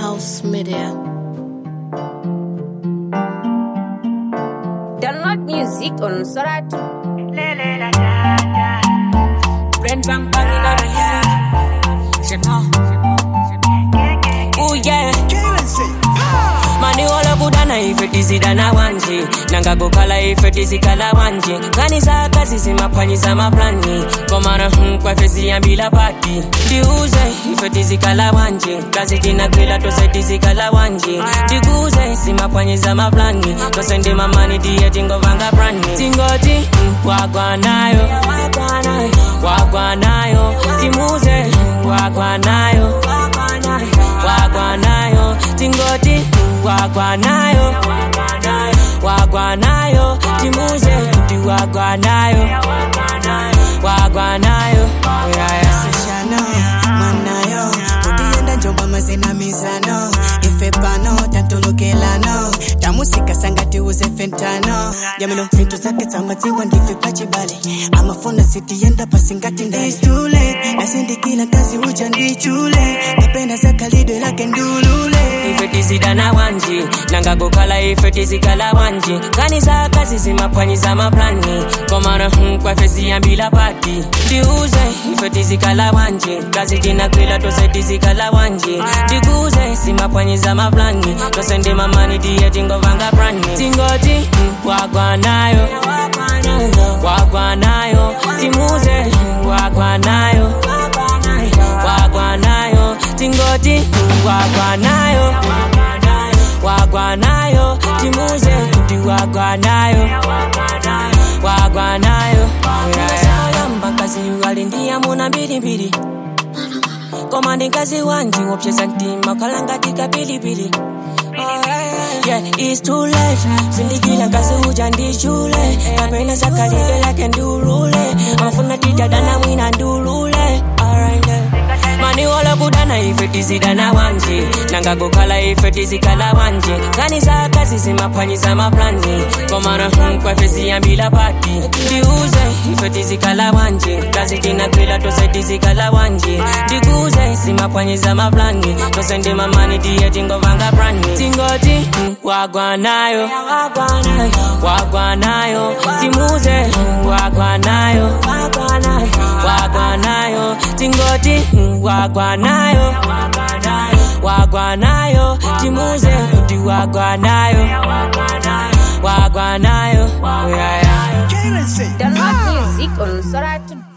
House Media. Download music on Sorat. Brain bang bang in the head. Je know. Ooh yeah. mani wala budana ife tizidana wanje nangagokhala ife tizikhala wanje kanisa kazi zimaphwanyisa maplani komana hm, kwafe ziyambila pati ndiuze ife tizikhala wanje kazi tinagwila tose tizikhala wanje ndikuze zimaphwanyisa maplani tose ndimamani tiye tingovanga prani tingoti hm, wagwanayo wagwanayo timuze wagwanayo wagwanayo tingoti wagwanayo wagwanayo timuze kuti wagwanayo wagwanayo Shano, manayo Udienda njomba mazina mizano Ife pano, tantulukelano Tamusika sangati uze fentano Jamino, fintu zake tamaziwa ndife pachibale Amafona sitienda pasingati ndani It's too late, nasindikila kazi uja ndichule Napenda zakalidwe lake ndulule ife tizidana wanje nangagokhala ife tizikhala wanje kanisa kazi zimaphwanyisa maplani komana hm, kwafe ziyambila pati ndiuze ife tizikhala wanje kazi tinagwila tose tizikhala wanje ndikuze zimaphwanyisa maplani tose ndimamani tiye tingovanga prani tingoti hm, wagwanayo wagwanayo timuze wagwanayo wagwanayo tingoti wagwanayo wagwanayo timuze kuti wagwanayo wagwanayo yamba kazi alindiyamuna mbilimbili koma ndingazi wanji wopyeza mtima kalangatika pilipili Yeah, it's too late. Sindikila kazi uja ndichule kapena zakalile lake ndulule amafuna titadana mwina ndulule Alright, yeah. mani wala budana ife tizidana wanje nangagokhala ife tizikhala wanje kanisa kazi zimaphwanyisa maplani komana hm, kwafe ziyambila pati ndiuze ife tizikhala wanje kazi tinagwila tose tizikhala wanje ndikuze zimaphwanyisa maplani tose ndimamani tiye tingovanga prani tingoti hm, wagwanayo wagwanayo timuze hm, wagwanayo wagwanayo tingoti hm, wagwanayo wagwanayo timuze kuti wagwanayo wagwanayo yeah, yeah. Download music on Sorat.